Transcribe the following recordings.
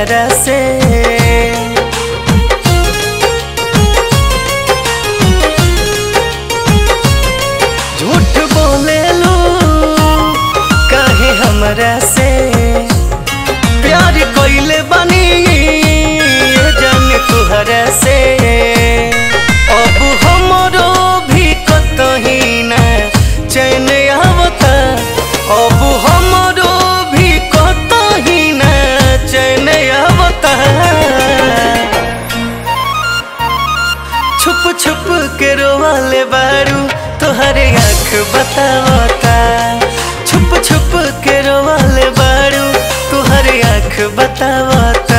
तुहरा से झूठ बोले लो काहे हमरा से प्यार कोइले बनी ये जान तुहरा से अब हमरो भी कतही ना चैन आवता अब हमरो भी कतही ना चैन आवता छुप छुप के रोवाले बारू तोहरे आँख बतावता छुप छुप के रोवाले बारू तोहरे आँख बतावता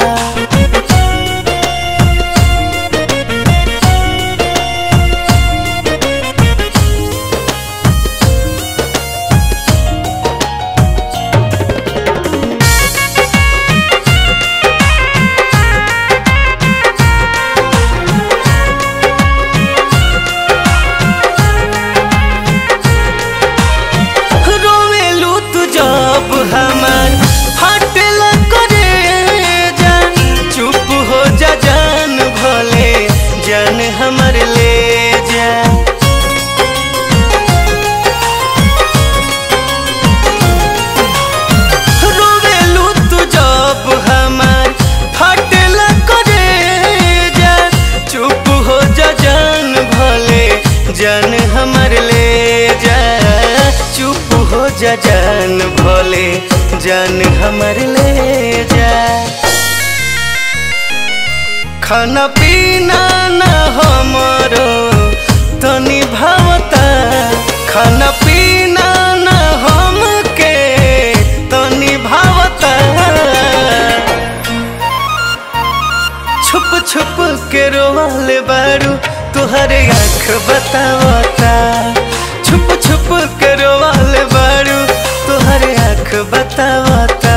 रोवेलू तू जब हमार हटल करे जा चुप हो जा जान भले जान हमर ले जा रोवेलू तू जब हमार हटल करे जा चुप हो जा जान भले जान हमर ले जा चुप हो जा जान भले जान हमर ले जा खाना पीना ना हमरो तनी भावता खाना पीना ना हमके तनी भावता छुप छुप के रोवाले बारू तुहरे आँख बतावता छुप छुप के रोवाले बारू तुहरे आँख बतावता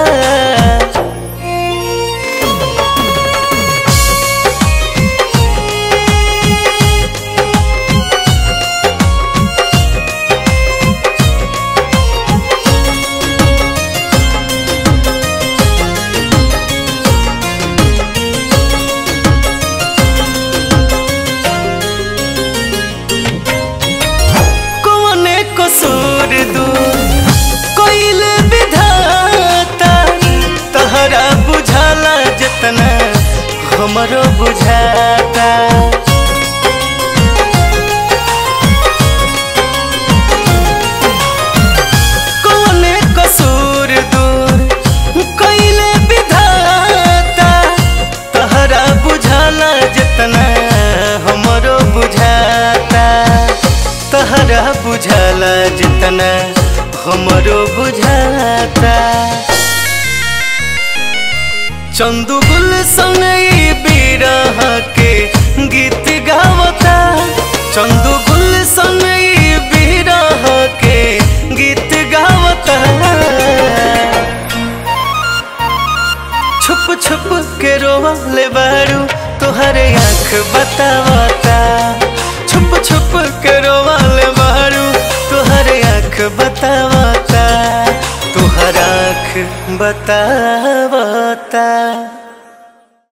कौने कसूर दू कोइल विधाता तहरा बुझाला जतना हमरो बुझाता कौने कसूर दूर कोइल विधाता तहरा बुझाला जतना हमरो बुझाता तहरा बुझाला जितना हमरो बुझाता चंदू गुल संगई बिरह के गीत गावता चंदू गुल संगई बिरह के गीत गावता छुप छुप के रोवाले बारू तुहरे आँख बतावता छुप छुप के रोवाले बारू तुहरे आँख बतावता तुहर आँख बतावता